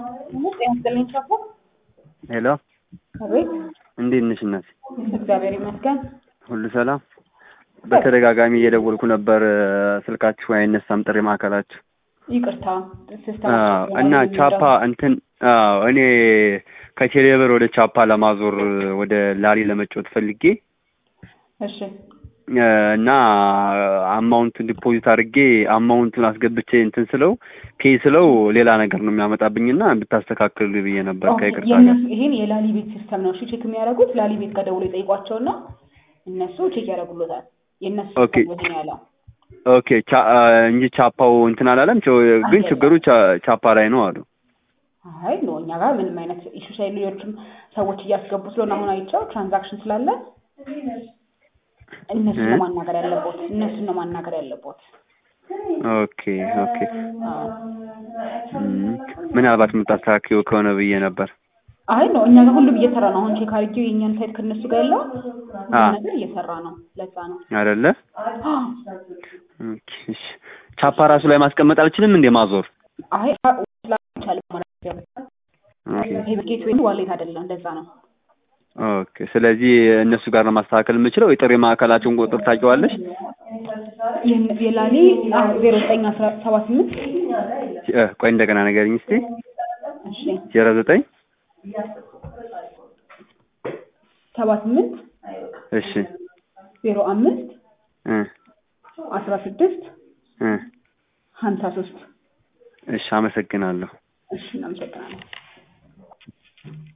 ጤና ይስጥልኝ ቻፓ። ሄሎ አቤት። እንዴት ነሽ እናት? እግዚአብሔር ይመስገን። ሁሉ ሰላም? በተደጋጋሚ እየደወልኩ ነበር፣ ስልካችሁ አይነሳም፣ ጥሪ ማዕከላችሁ። ይቅርታ ሲስተም አዎ፣ እና ቻፓ እንትን አዎ፣ እኔ ከቴሌብር ወደ ቻፓ ለማዞር ወደ ላሪ ለመጫወት ፈልጌ እሺ እና አማውንቱን ዲፖዚት አድርጌ አማውንቱን አስገብቼ እንትን ስለው ፔይ ስለው ሌላ ነገር ነው የሚያመጣብኝና እንድታስተካክሉ ብዬ ነበር ከይቅርታ ጋር። የእነሱ ይሄን የላሊ ቤት ሲስተም ነው እሺ ቼክ የሚያደርጉት ላሊ ቤት ጋር ደውሎ ይጠይቋቸውና እነሱ ቼክ ያደርጉሎታል። የእነሱ ኦኬ። ሲስተም ነው ይሄን ያለው። ኦኬ ቻ- እንጂ ቻፓው እንትን አላለም። ቻ- ግን ችግሩ ቻ- ቻፓ ላይ ነው አሉ። አይ ኖ እኛ ጋር ምንም አይነት ኢሹ ሳይ ሌሎችም ሰዎች እያስገቡ ስለሆነ አሁን አይቼው ትራንዛክሽን ስላለ እነሱን ነው ማናገር ያለቦት እነሱን ነው ማናገር ያለቦት። ኦኬ ኦኬ። እም፣ ምናልባት የምታስተካክዪው ከሆነ ብዬ ነበር። አይ ነው እኛ ጋር ሁሉም እየሰራ ነው። አሁን ቼክ አድርጌው የእኛን ሳይት ከእነሱ ጋር ያለው ሁሉም አ። ነገር እየሰራ ነው። ለዛ ነው አይደለ? ኦኬ፣ እሺ። ቻፓ ራሱ ላይ ማስቀመጥ አልችልም እንዴ ማዞር? አይ ይቻላል ማለት ነው። ኦኬ ይሄ ጌትዌይ ዋሌት አይደለም። ለዛ ነው ኦኬ። ስለዚህ እነሱ ጋር ነው ማስተካከል የምችለው። የጥሪ ማዕከላቸውን ቁጥር ታውቂዋለሽ? የን- የላሊ ዜሮ ዘጠኝ አስራ ሰባ ስምንት እ፣ ቆይ እንደገና ንገሪኝ እስቲ። እሺ ዜሮ ዘጠኝ ሰባ ስምንት እሺ ዜሮ አምስት እ አስራ ስድስት እ ሀምሳ ሶስት እሺ፣ አመሰግናለሁ። እሺ እናመሰግናለን።